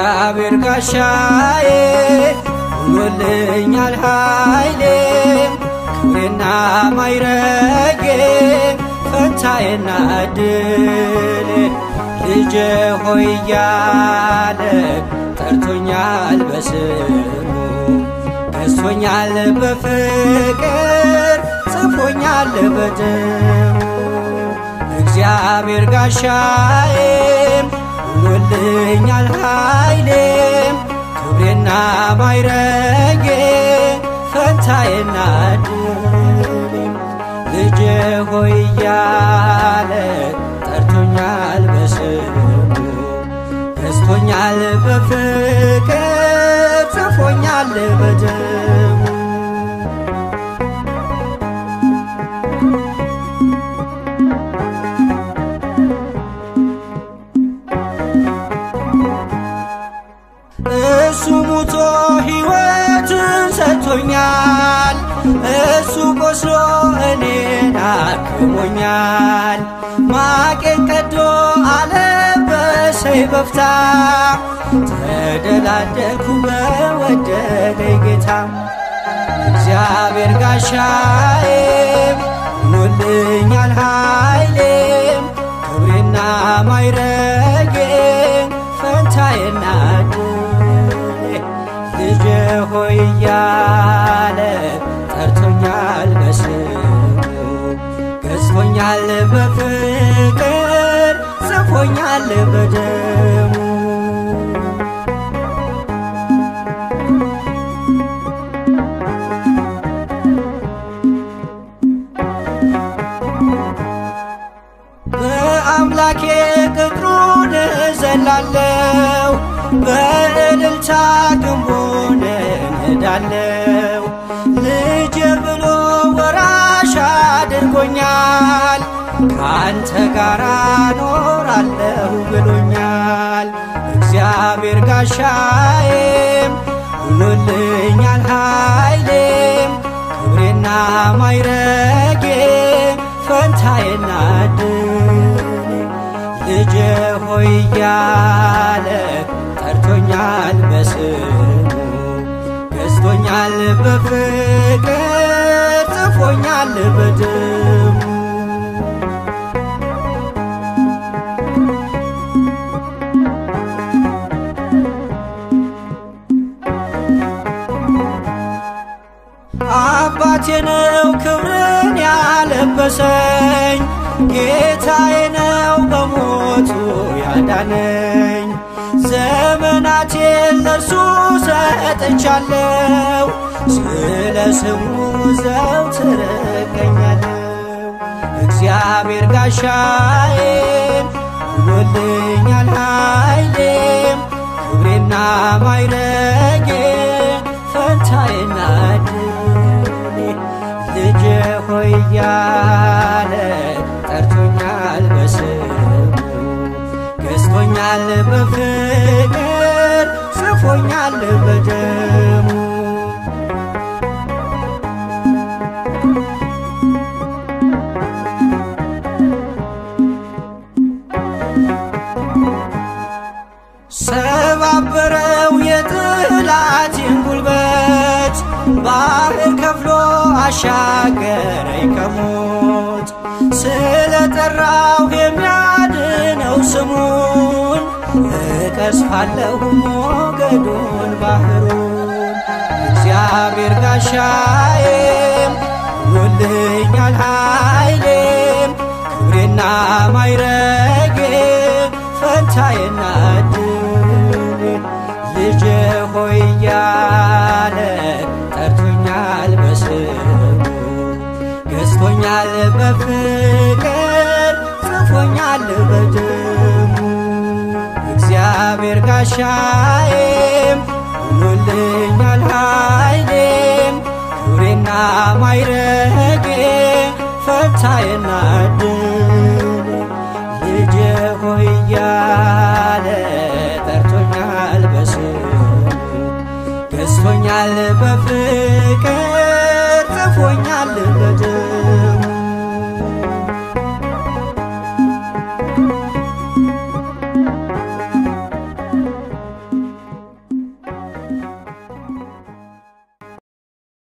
እግዚአብሔር ጋሻዬ ሆኖልኛል ኃይሌ ክብሬና ማይረጌ ፈንታዬና ድሌ ልጄ ሆይ እያለ ጠርቶኛል በስሙ ገዝቶኛል በፍቅር ጽፎኛል በደሙ እግዚአብሔር ጋሻዬም ሆኖልኛል ኃይሌም ክብሬና ማይረጌ ፈንታዬና ድሌም ልጄ ሆይ እያለ ጠርቶኛል በስሙ ገዝቶኛል በፍቅር ጽፎኛል በደሙ እሱ ሙቶ ሕይወትን ሰጥቶኛል። እሱ ቆስሎ እኔን አክሞኛል። ማቄን ቀዶ አለበሰኝ በፍታ ተደላደልኩ በወደደኝ ጌታ እግዚአብሔር ጋሻዬም ሆኖልኛል ኃይሌም ክብሬና ማይረጌ ፈንታዬና ድሌ ልጄ ሆይ እያለ ጠርቶኛል በስሙ ገዝቶኛል በፍቅር ጽፎኛል በደሙ በአምላኬ ቅጥሩን እዘላለው በእልልታ ግንቡን እነዳለው ልጅ ብሎ ወራሽ አድርጎኛል ከአንተ ጋር ኖራለሁ ብሎኛል እግዚአብሔር ጋሻዬም ሆኖልኛል ኃይሌም ክብሬና ማይረጌ ፈንታዬና ድሌ ልጄ ሆይ እያለ ጠርቶኛል በስሙ ገዝቶኛል በፍቅር ጽፎኛል በደሙ አባቴ ነው ክብርን ያለበሰኝ ጌታዬ ነው በሞቱ ያዳነኝ ዘመናቴን ለእርሱ ሰጥቻለሁ ስለ ስሙ ዘውትር እገኛለሁ እግዚአብሔር ጋሻዬም ሆኖልኛል ኃይሌም ክብሬና ማይረጌ ፈንታዬና ድሌ ልጄ ሆይ እያለ ጠርቶኛል በስሙ ገዝቶኛል በፍቅር ጽፎኛል በደሙ ሰባበረው የጠላቴን ጉልበት ባህር ከፍሎ አሻገረኝ ከሞት ስለ ጠራው የሚያድነው ስሙን እቀስፋለሁ ሞገዱን ባህሩን እግዚአብሔር ጋሻዬም ሆኖልኛል ኃይሌም ክብሬና ማይረጌ ፈንታዬና ድሌ ልጄ ሆይ እያለ ጠርቶኛል በስሙ ገዝቶኛል በፍቅር ጽፎኛል በደሙ እግዚአብሔር ጋሻዬም ሆኖልኛል ኃይሌም ክብሬና ማይረጌ ፈንታዬና ድሌ ልጄ ሆይ እያለ ጠርቶኛል በስሙ ገዝቶኛል በፍ